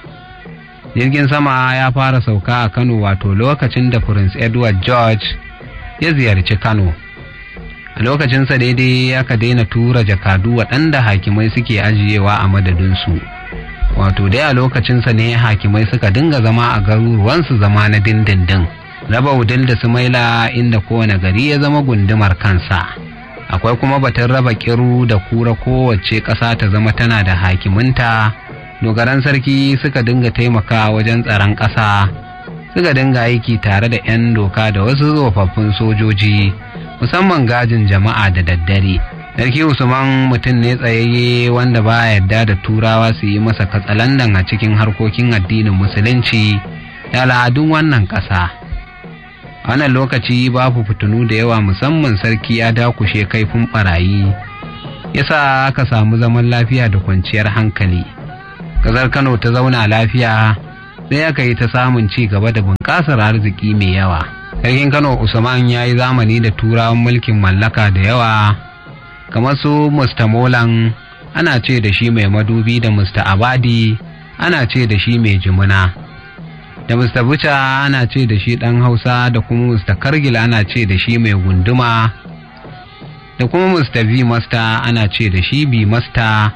jirgin sama ya fara sauka a kano wato lokacin da prince edward george ya ziyarci kano a lokacinsa daidai aka daina tura jakadu waɗanda hakimai suke ajiyewa a madadinsu wato dai a lokacinsa ne hakimai suka dinga zama a garuruwansu zama na dindindin raba wudil da sumaila inda kowane gari ya zama gundumar kansa akwai kuma batun raba kiru da kura kowace ƙasa ta zama tana da hakiminta dogaran sarki suka dinga taimaka wajen tsaron ƙasa suka dinga aiki tare da 'yan doka da wasu tsofaffin sojoji musamman gajin jama'a da daddare sarki usman mutum ne tsayayye wanda ba yarda da turawa su yi masa katsalandan a cikin harkokin addinin musulunci da al'adun wannan ƙasa a wannan lokaci babu fitinu da yawa musamman sarki ya dakushe kaifin barayi yasa aka samu zaman lafiya da kwanciyar hankali ƙasar kano ta zauna lafiya sai aka yi ta samun ci gaba da bunƙasar arziki mai yawa sarkin kano usman ya yi zamani da turawan mulkin mallaka da yawa kamar su musta molan ana ce da shi mai madubi da musta abadi ana ce da shi mai jimuna da musta buca ana ce da shi ɗan hausa da kuma musta kargil ana ce da shi mai gunduma da kuma musta v masta ana ce da shi bi masta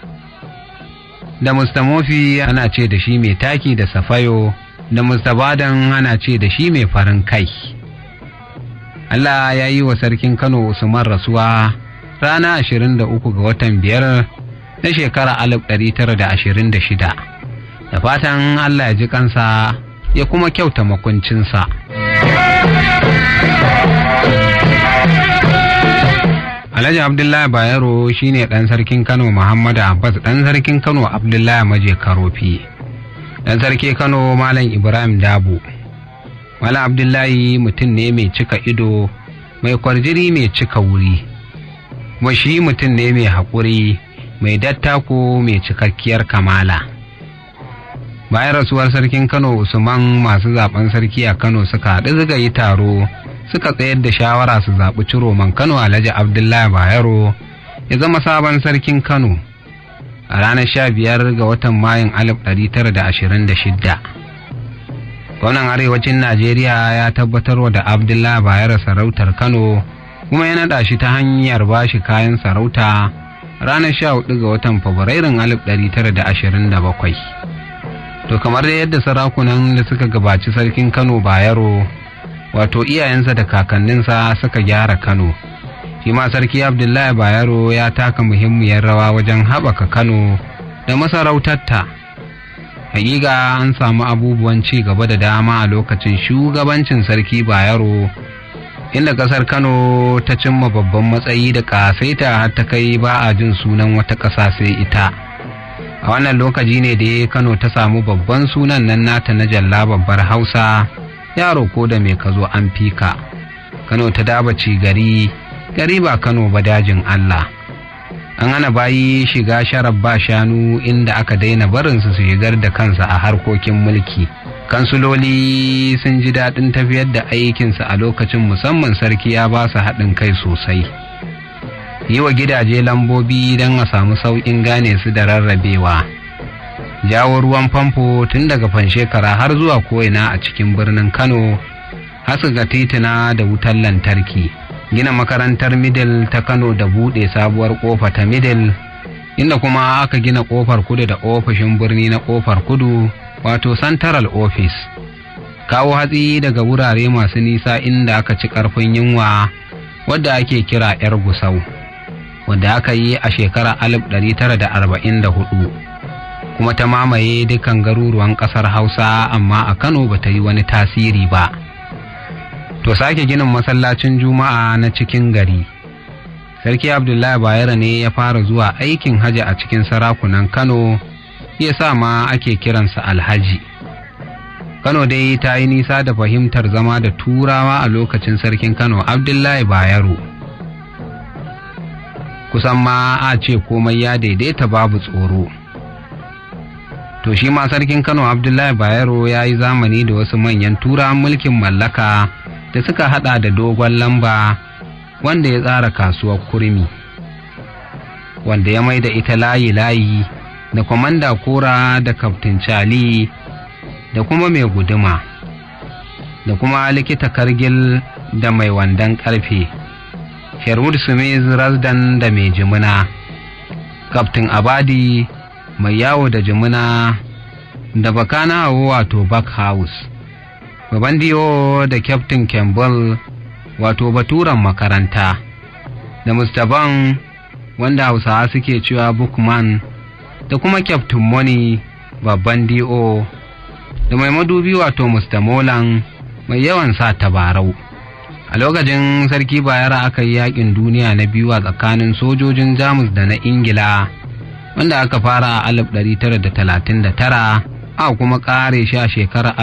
da mustamofi ana ce da shi mai taki da safayo da mustabadan ana ce da shi mai farin kai Allah ya yi wa sarkin Kano Usman rasuwa rana 23 ga watan biyar na shekara 1926 da fatan Allah ya ji kansa ya kuma kyauta makuncinsa. Alhaji Abdullahi Bayero shine ɗan sarkin Kano Muhammadu Abbas ɗan sarkin Kano Abdullahi Maje Karofi ɗan sarki Kano Malam Ibrahim Dabo Malam Abdullahi mutum ne mai cika ido mai kwarjiri mai cika wuri kuma shi mutum ne mai haƙuri mai dattako mai cikakkiyar kamala bayan rasuwar sarkin Kano Usman masu zaben sarki a Kano suka haɗu suka yi taro suka tsayar da shawara su zaɓi ciroman Kano Alhaji Abdullahi Bayero ya zama sabon sarkin Kano a ranar sha biyar ga watan Mayun alif ɗari tara da ashirin da shidda. Gwamnan arewacin Najeriya ya tabbatar da Abdullahi Bayero sarautar Kano kuma ya naɗa shi ta hanyar bashi kayan sarauta ranar sha hudu ga watan Fabrairun alif ɗari tara da ashirin da bakwai. To kamar da yadda sarakunan da suka gabaci sarkin Kano Bayero wato iyayensa da kakanninsa suka gyara kano shi ma sarki abdullahi bayero ya taka muhimmiyar rawa wajen haɓaka kano da masarautarta hakika an samu abubuwan ci gaba da dama a lokacin shugabancin sarki bayero inda ƙasar kano ta cimma babban matsayi da ƙasaita har ta kai ba a jin sunan wata ƙasa sai ita a wannan lokaci ne da kano ta samu babban sunan nan nata na jalla babbar hausa yaro ko da mai ka zo an fika kano ta dabaci gari gari ba kano ba dajin allah an hana bayi shiga sharaf ba shanu inda aka daina barinsu su shigar da kansa a harkokin mulki kansuloli sun ji daɗin tafiyar da aikinsa a lokacin musamman sarki ya ba su haɗin kai sosai yi wa gidaje lambobi don a samu sauƙin gane su da rarrabewa jawo ruwan famfo tun daga fanshekara har zuwa ko'ina a cikin birnin kano haska tituna da wutar lantarki gina makarantar middle ta kano da buɗe sabuwar ƙofa ta middle inda kuma aka gina ƙofar kudu da ofishin birni na ƙofar kudu wato central office kawo hatsi daga wurare masu nisa inda aka ci ƙarfin yunwa wadda ake kira 'yar gusau wadda aka yi a shekarar 1944 kuma ta mamaye dukan garuruwan kasar hausa amma a kano ba ta yi wani tasiri ba to sake ginin masallacin juma'a na cikin gari sarki abdullahi bayero ne ya fara zuwa aikin hajji a cikin sarakunan kano ya sa ma ake kiransa alhaji kano dai ta yi nisa da fahimtar zama da turawa a lokacin sarkin kano abdullahi bayero kusan ma a ce komai ya daidaita babu tsoro to shi ma sarkin kano abdullahi bayero ya yi zamani da wasu manyan turawan mulkin mallaka da suka hada da dogon lamba wanda ya tsara kasuwar kurmi wanda ya mai da ita layi-layi da kwamanda kora da kaftin cali da kuma mai guduma da kuma likita kargil da mai wandan karfe sherwood smith rasdan da mai jimina kaftin abadi mai yawo da jimina da bakana wato back house baban diyo da captain campbell wato baturan makaranta da mustaban wanda hausawa suke cewa bookman da kuma captain money babban do da mai madubi wato mustamolan mai yawan sa tabarau a lokacin sarki bayara aka yi yakin duniya na biyu a tsakanin sojojin jamus da na ingila wanda aka fara a 1939 a kuma kare shi a shekarar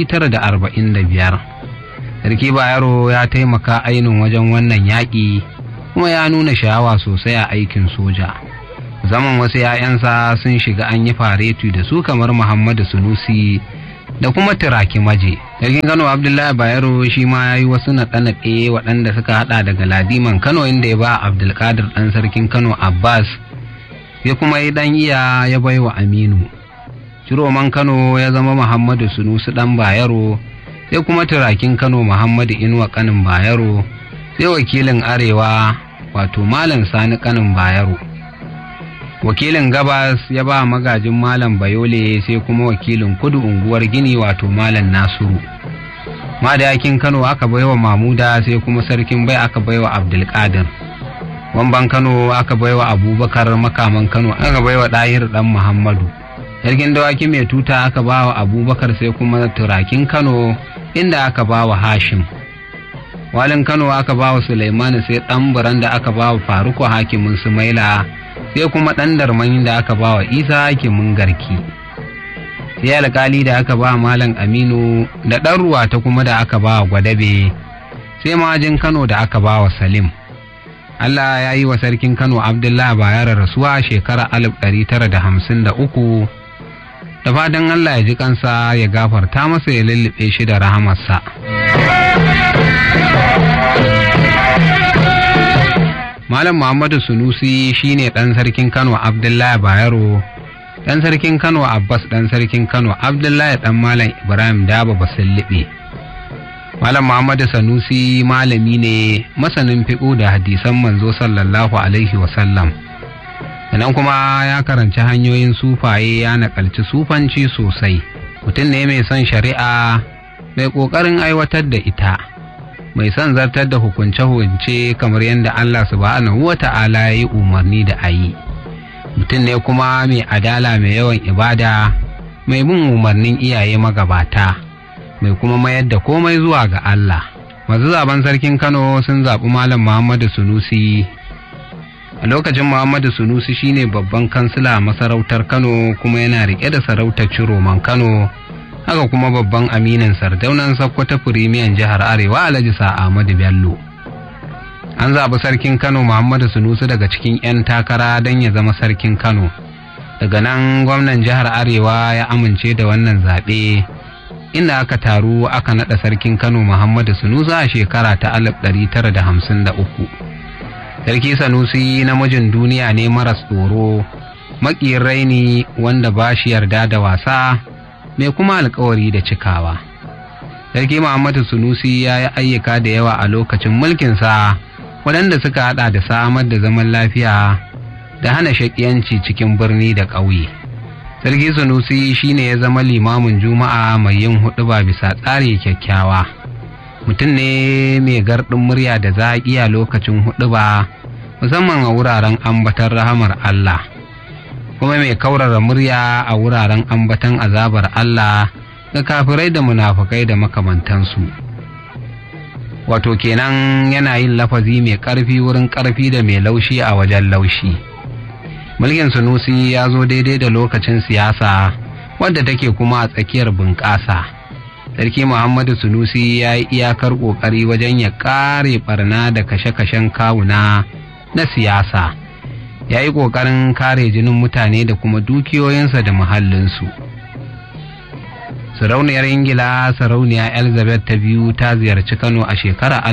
1945 sarki bayero ya taimaka ainihin wajen wannan yaƙi kuma ya nuna sha'awa sosai a aikin soja zaman wasu 'ya'yansa sun shiga an yi fareti da su kamar muhammadu sunusi da kuma turaki maje sarkin kano abdullahi bayero shi ma ya yi wasu naɗe-naɗe waɗanda suka haɗa daga ladiman kano inda ya ba abdulkadir ɗan sarkin kano abbas ya kuma yi ɗan iya ya bai wa aminu ciroman kano ya zama muhammadu sunusi ɗan bayero sai kuma turakin kano muhammadu inuwa kanin bayero sai wakilin arewa wato malam sani kanin bayero wakilin gabas ya ba magajin malam bayole sai kuma wakilin kudu unguwar gini wato malam nasiru madayakin kano aka baiwa mamuda sai kuma sarkin bai aka baiwa abdulkadir wamban kano aka baiwa abubakar makaman kano aka baiwa ɗahir ɗan muhammadu sarkin dawaki mai tuta aka bawa abubakar sai kuma turakin kano inda aka bawa hashim walin kano aka bawa suleimani sai ɗan buran da aka bawa faruku hakimin sumaila sai kuma ɗan darman da aka bawa isa hakimin garki sai alkali da aka ba malam aminu da ɗan ruwa ta kuma da aka ba gwadabe sai majin kano da aka ba wa salim allah ya yi wa sarkin kano abdullahi bayar rasuwa shekara 1953 da fatan allah ya ji kansa ya gafarta masa ya lullube shi da rahamarsa malam muhammadu sunusi shine ɗan sarkin kano abdullahi bayero dan sarkin kano abbas dan sarkin kano abdullahi dan malam ibrahim daba basullibe malam muhammadu sanusi malami ne masanin fiƙo da hadisan manzo sallallahu alaihi wasallam sannan kuma ya karanci hanyoyin sufaye ya nakalci sufanci sosai mutum ne mai son shari'a mai ƙoƙarin aiwatar da ita mai son zartar da hukunce-hukunce kamar yadda allah subhanahu wa ta'ala ya yi umarni da a yi mutum ne kuma mai adala mai yawan ibada mai bin umarnin iyaye magabata mai kuma mayar da komai zuwa ga Allah masu zaben sarkin Kano sun zaɓi Malam Muhammadu Sunusi a lokacin Muhammadu Sunusi shine babban kansila masarautar Kano kuma yana riƙe da sarautar Ciroman Kano haka kuma babban aminin sardaunan Sokoto firimiyan jihar Arewa Alhaji Ahmadu Bello an zaɓi sarkin kano muhammadu sunusu daga cikin 'yan takara don ya zama sarkin kano daga nan gwamnan jihar arewa ya amince da wannan zaɓe inda aka taru aka naɗa sarkin kano muhammadu sunusu a shekara ta 1953 sarki sanusi namijin duniya ne maras tsoro maƙiyin raini wanda ba shi yarda da wasa mai kuma alkawari da cikawa sarki muhammadu sunusi ya yi ayyuka da yawa a lokacin mulkinsa waɗanda suka haɗa da samar da zaman lafiya da hana shaƙiyanci cikin birni da ƙauye. Sarki Sunusi shine ya zama limamin Juma'a mai yin huɗu ba bisa tsari kyakkyawa. Mutum ne mai garɗin murya da zaƙi a lokacin huɗu ba, musamman a wuraren ambatan rahamar Allah. Kuma mai kaurara murya a wuraren ambatan azabar Allah ga kafirai da munafukai da makamantansu. wato kenan yana yin lafazi mai ƙarfi wurin ƙarfi da mai laushi a wajen laushi mulkin sunusi ya zo daidai da lokacin siyasa wadda take kuma a tsakiyar bunƙasa sarki muhammadu sunusi ya yi iyakar ƙoƙari wajen ya ƙare ɓarna da kashe-kashen kawuna na siyasa ya yi ƙoƙarin kare jinin mutane da kuma dukiyoyinsa da muhallinsu. sarauniyar ingila sarauniya elizabeth ta biyu ta ziyarci kano a shekarar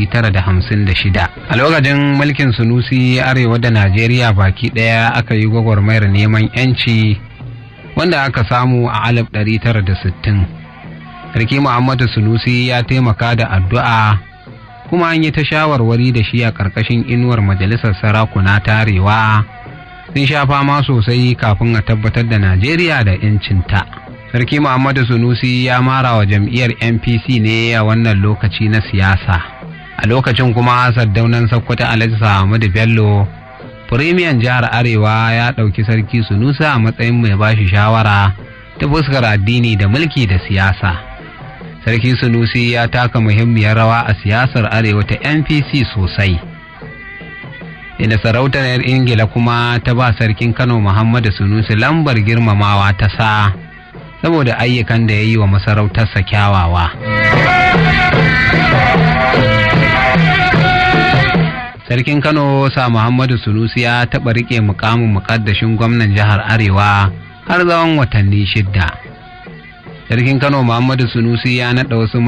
1956 a lokacin mulkin sunusi arewa da najeriya baki daya aka yi gwagwarmayar neman yanci wanda aka samu a 1960 sarki muhammadu sunusi ya taimaka da addu'a kuma an yi ta shawarwari da shi a ƙarƙashin inuwar majalisar sarakuna ta arewa sun sha fama sosai kafin a tabbatar da najeriya da 'yancinta. sarki muhammadu sunusi ya mara wa jam'iyyar npc ne a wannan lokaci na siyasa a lokacin kuma saddaunan sakkwata alhaji ahmadu bello firimiyan jihar arewa ya ɗauki sarki sunusi a matsayin mai bashi shawara ta fuskar addini da mulki da siyasa sarki sunusi ya taka muhimmiyar rawa a siyasar arewa ta npc sosai inda sarautar ingila kuma ta ba sarkin kano muhammadu sunusi lambar girmamawa ta sa saboda ayyukan da ya yi wa masarautarsa kyawawa. Sarkin Kano sa Muhammadu Sunusi ya taɓa riƙe mukamin muƙaddashin gwamnan jihar Arewa har tsawon watanni shidda. Sarkin Kano Muhammadu Sunusi ya naɗa wasu